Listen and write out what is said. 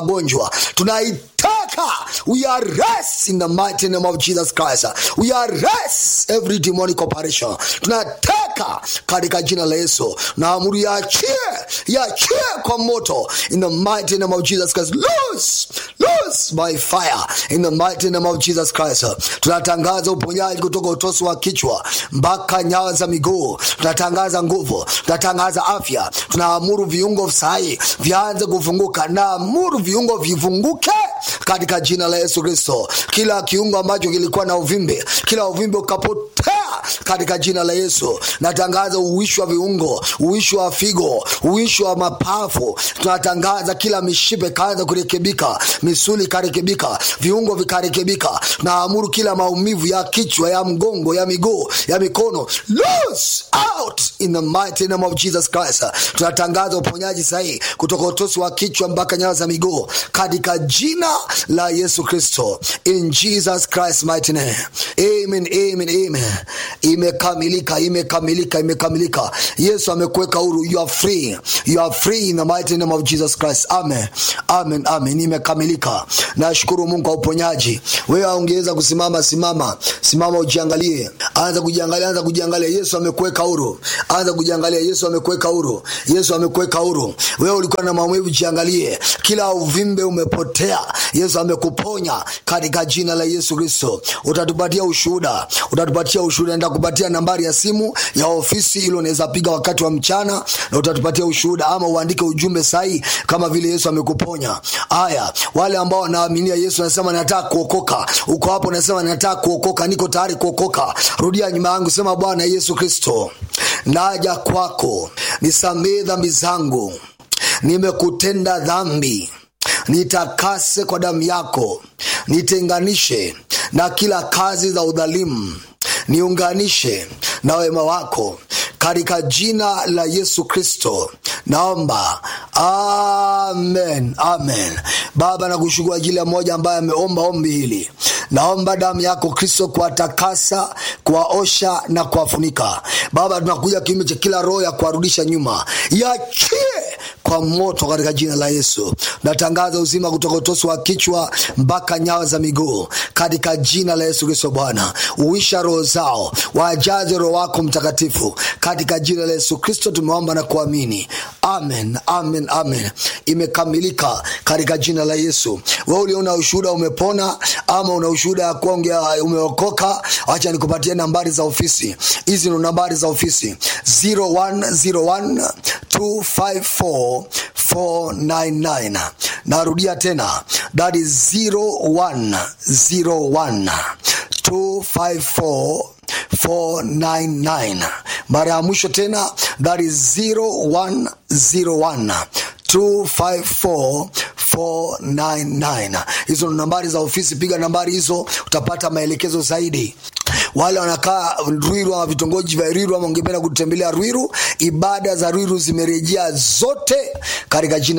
magonjwa tunaitaka we arrest in the mighty name of jesus christ we arrest every demonic operation tunataka katika jina la yesu na amuru yaachie yaachie kwa moto in the mighty name of jesus christ loose loose by fire in the mighty name of jesus christ tunatangaza uponyaji kutoka utosi wa kichwa mpaka nyawa za miguu tunatangaza nguvu tunatangaza afya tunaamuru viungo sahii vianze kufunguka naamuru viungo vifunguke katika jina la yesu kristo kila kiungo ambacho kilikuwa na uvimbe kila uvimbe ukapotea katika jina la yesu natangaza uwishi wa viungo uwishi wa figo uwishi wa mapafu tunatangaza kila mishipe ikaanza kurekebika misuli ikarekebika viungo vikarekebika naamuru kila maumivu ya kichwa ya mgongo ya miguu ya mikono loose out in the mighty name of jesus christ tunatangaza uponyaji sahii kutoka utosi wa kichwa mpaka nyayo za miguu katika jina la yesu kristo in jesus christ mighty name amen amen amen imekamilika imekamilika imekamilika yesu amekuweka huru you are free you are free in the mighty name of jesus christ amen amen amen imekamilika nashukuru mungu kwa uponyaji wewe ungeweza kusimama simama simama ujiangalie anza kujiangalia anza kujiangalia yesu amekuweka huru anza kujiangalia yesu amekuweka huru yesu amekuweka huru wewe ulikuwa na maumivu jiangalie kila uvimbe umepotea yesu amekuponya katika jina la yesu kristo utatupatia ushuhuda utatupatia ushuhuda nitakupatia nambari ya simu ya ofisi ili unaweza piga wakati wa mchana na utatupatia ushuhuda ama uandike ujumbe sahi kama vile yesu amekuponya haya wale ambao wanaaminia yesu anasema nataka kuokoka uko hapo nasema nataka kuokoka niko tayari kuokoka rudia nyuma yangu sema bwana yesu kristo naja kwako nisamee dhambi zangu nimekutenda dhambi nitakase kwa damu yako nitenganishe na kila kazi za udhalimu niunganishe na wema wako katika jina la yesu kristo naomba amen amen baba nakushukuru ajili ya mmoja ambaye ameomba ombi hili naomba damu yako kristo kuwatakasa kuwaosha na kuwafunika baba tunakuja kiume cha kila roho ya kuwarudisha nyuma yachie kwa moto katika jina la yesu natangaza uzima kutoka utosi wa kichwa mpaka nyawa za miguu katika jina la yesu kristo bwana uisha roho zao wajaze roho wako mtakatifu katika jina la yesu kristo tumeomba na kuamini amen amen amen imekamilika katika jina la yesu we uliona ushuhuda umepona ama una ushuhuda ya kuwa umeokoka wacha nikupatie nambari za ofisi hizi ni nambari za ofisi 0101 254 499 narudia tena that is 0101 254 499 mara ya mwisho tena that is 0101 254499 hizo ni nambari za ofisi piga nambari hizo utapata maelekezo zaidi wale wanakaa rwiru ama vitongoji vya rwiru ama ungependa kutembelea rwiru ibada za rwiru zimerejea zote katika jina